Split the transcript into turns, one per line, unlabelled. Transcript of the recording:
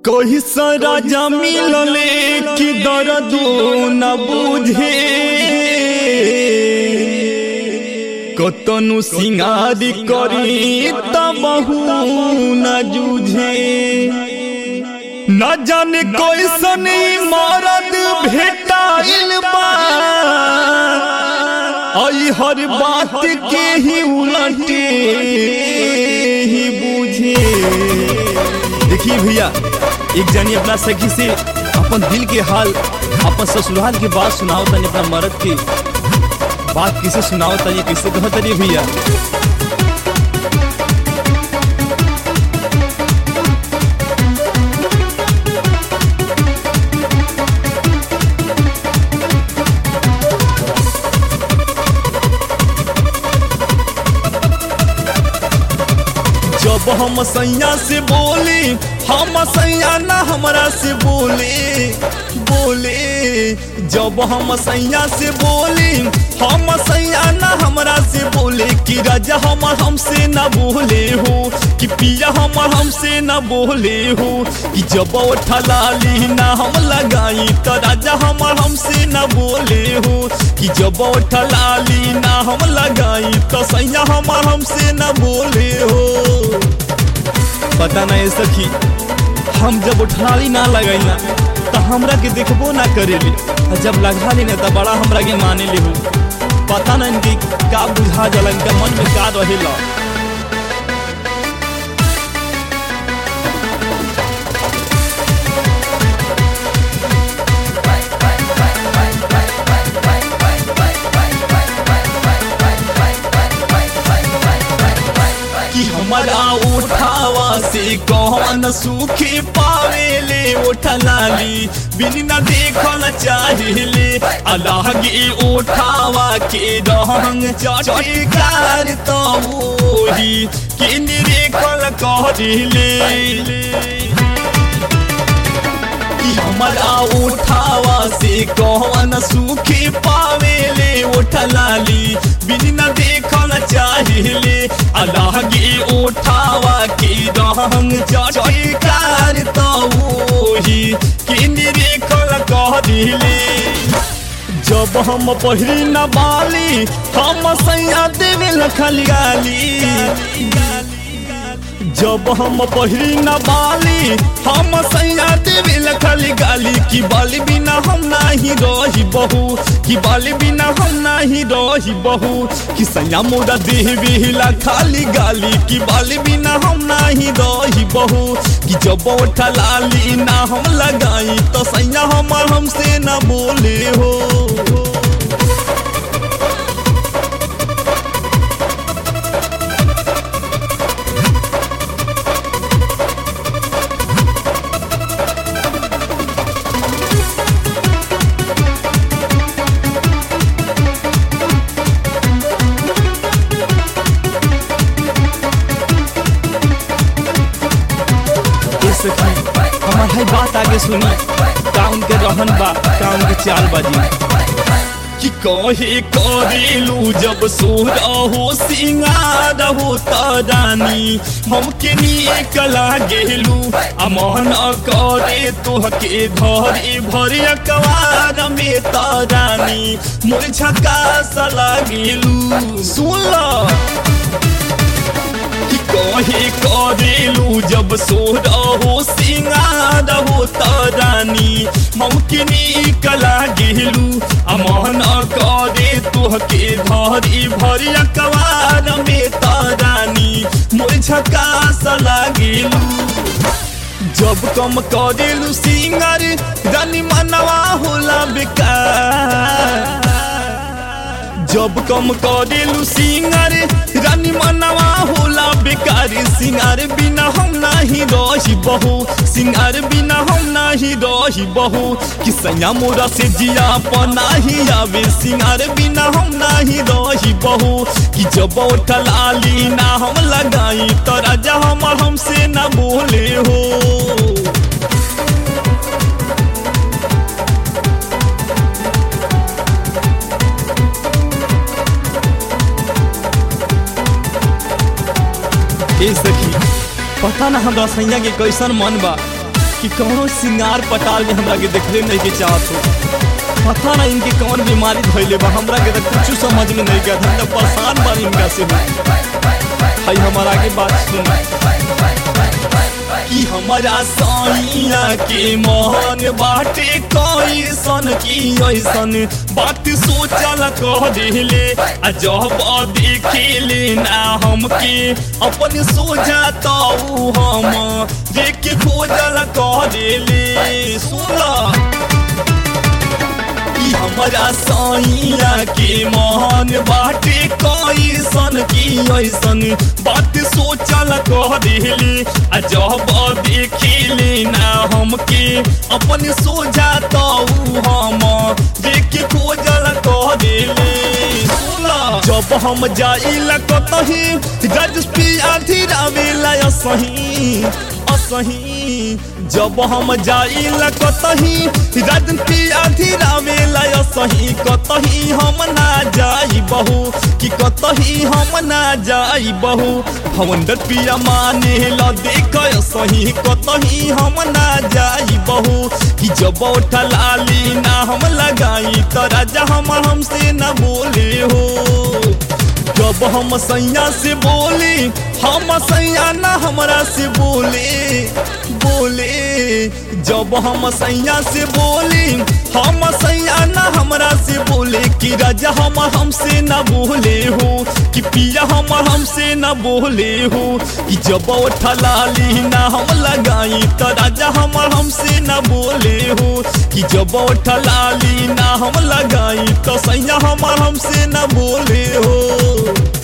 कही राजा मिलले कि दर्द न बुझे कतनु सिंगारी करी तबहू न जूझे न जाने कैसन मरद भेटाइल बा आई हर बात के ही उलटे ही बुझे देखिए भैया एक जानी अपना सखी से अपन दिल के हाल अपन ससुराल के बात सुनाओ तनी अपना मर्द के बात किसे सुनाओ तनी किसे कहो तनी भैया जब हम सैया से बोले हम सैया ना हमरा से बोले बोले जब हम सैया से बोले हम सैया ना हमरा से बोले कि राजा हमर हमसे ना बोले हो कि पिया हमर हमसे ना बोले हो कि जब लाली ना हम लगाई तो राजा हमर हमसे ना बोले हो कि जब लाली ना हम लगाई तो सैया हमर हमसे ना बोले हो पता नहीं सखी हम जब उठाली ना लगाई ना तो हमरा के देखबो ना करेली और जब लगा ली ना तो बड़ा हमरा के माने ली हो पता नहीं इनके का बुझा जला इनका मन में का रहेला कि हमारा उठावा से कौन सुखी पावेले उठलाली बिन न देखल चाहेले अल्लाह के उठावा के रंग चटकार तो वही किन देखल कहले कि हमारा उठावा से कौन सुखी पावेले उठलाली बिन न देखल चाहेले अल्लाह के उठावा के रंग चटकार तो वही किन देखल कह दिले जब हम पहिरी न बाली हम सैया देवे लखल गाली जब हम पहिरी न बाली हम सैया देवे लखल गाली कि बाली बिना हम नाही रही बहू कि बाली बिना हम नाही रही बहू कि सैया मोरा देवे लखाली गाली कि बाली बिना हम नाही रही बहू कि जब लाली ना हम लगाई तो सैया हमर हमसे ना बोले हो हमार है बात आगे सुनी काउन के रहन बा काउन के चाल बाजी कि कहे करेलू जब सोरा हो सिंगार हो तरानी हमके लिए कला गेलू अमन करे तोहके धरे भरे अकवार में तरानी मोर झका सला गेलू सुन ला कहे करेलू जब सोर हो सिंगार हो तरानी ममकिनी कला गेलू अमन करे तोहके धरी भरी अकवार में तरानी मोर झकास लागेलू जब कम करेलू सिंगर रानी मनवा होला बेकार जब कम करेलू सिंगार रानी मनवा होला बेकार सिंगार बिना हम नाही रही बहू सिंगार बिना हम नाही रही बहू कि सैया मोरा से जिया पनाही आवे सिंगार बिना हम नाही रही बहू कि जब लाली ना हम लगाई तो राजा हमर हमसे ना बोले हो ए सखी पता ना हमरा सैया के कैसन मन बा कि कौनो सिंगार पटाल में हमरा के देखले नहीं के चाहत हो पता ना इनके कौन बीमारी धइले बा हमरा के तो कुछ समझ में नहीं गया हम तो परेशान बानी इनका से भाई हमारा के बात सुन कि हमारा साइया के मोहन बाटे कैसन की ऐसन बात सोचल कह दिले आ जब देखेले ना हमके अपन सोझा तो हम देख खोजल कह दिले सुना ई हमारा साइया के मोहन बाटे कैसन की ऐसन बात सोचल कह दिले आ जब देखेले ना हमके अपन सोझा तो हम देख खोजल कह दिले जब हम जाइला कतही रजपी आधी रावेला सही असही जब हम जाइला कतही रजपी आधी रावेला सही कतही हम ना जाई बहू कि कतही हम ना जाई बहू हवंदर पिया माने ल देख सही कतही हम ना जाई बहू कि जब उठा लाली ना हम लगाई तो राजा हम हमसे न बोले हो जब हम सैया से बोले हम सैया ना हमरा से बोले बोले जब हम सैया से बोले हम सैया ना हमरा से बोले कि राजा हम हमसे न बोले हो कि पिया हम हमसे न बोले हो कि जब उठा लाली ना हम लगाई तो राजा हम हमसे न बोले हो कि जब उठा लाली ना हम लगाई तो सैया हम हमसे न बोले हो